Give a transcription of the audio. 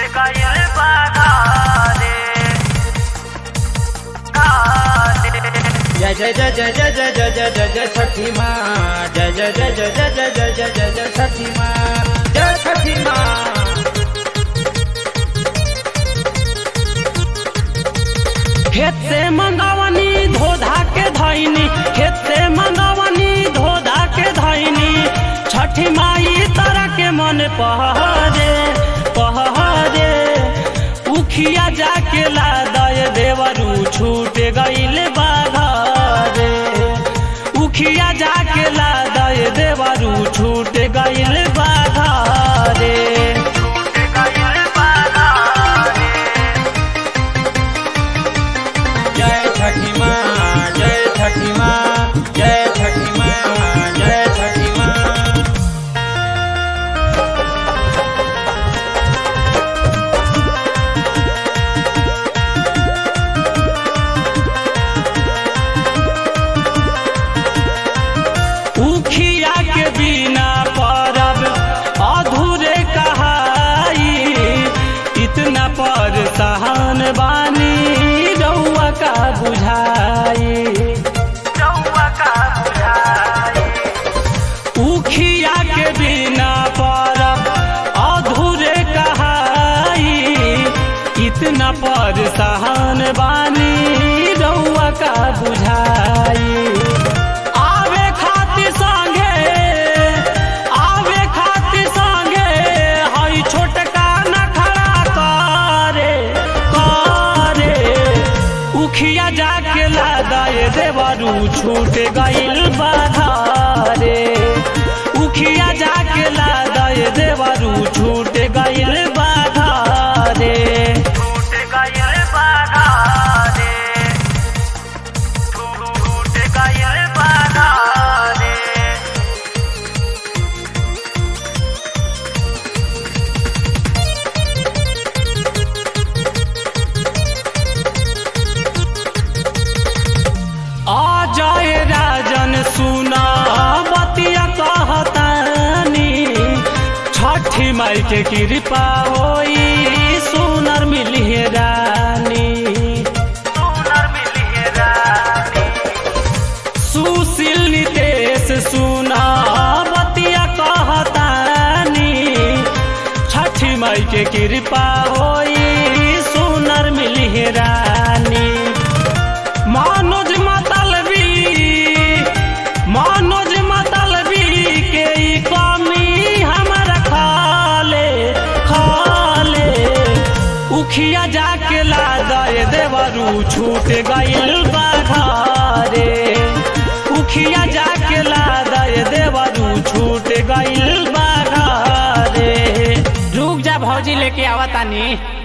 गइल बा घरे घरे जय जय जय जय जय जय जय जय जय जय छठी माँ जय जय जय जय जय जय जय जय जय जय छठी माँ जय छठी माँ खेत से मंगावनी धोधा के धैनी खेत से मंगावनी धोधा के धैनी छठी माई तारा के मन पहरे पहरे उखिया जाके ला दय देवरू छूट गइल बाघरे उखिया जाके ला दय देवरू छूट गइल बाघरे गइल बा घरे जय छठी माँ जय छठी माँ जय छठी माँ जय छठी माँ उखिया के बिना परब अधूरे कहाई इतना पर सहन बानी रउआ का बुझाई रउआ का बुझाई उखिया के बिना परब अधूरे कहाई इतना पर सहन बानी रउआ का बुझाई आवे खातिर संगे आवे खातिर संगे हई छोटका न खड़ा करे करे उखिया जाके लादाए देवरू छूट गइल बाधारे उखिया जाके लादाए देवरू छूट गइल बाधारे टूट गइल बा घरे टूट गइल बा घरे आ जाए राजन सुना बतिया कहतानी छठी माई के कृपा होई सुनर मिली रानी सुनर मिली रानी सुशील नितेश सुना बतिया कहतानी छठी माई के कृपा होई सुनर मिली रानी मनोज मतलबी मनोज मतलबी के ई कमी हमरा खाले खाले उखिया जाके ला दे देवरू छूट गइल बाघरे उखिया जाके ला दे देवरू छूट गइल बाघरे रुक जा भौजी लेके आवतानी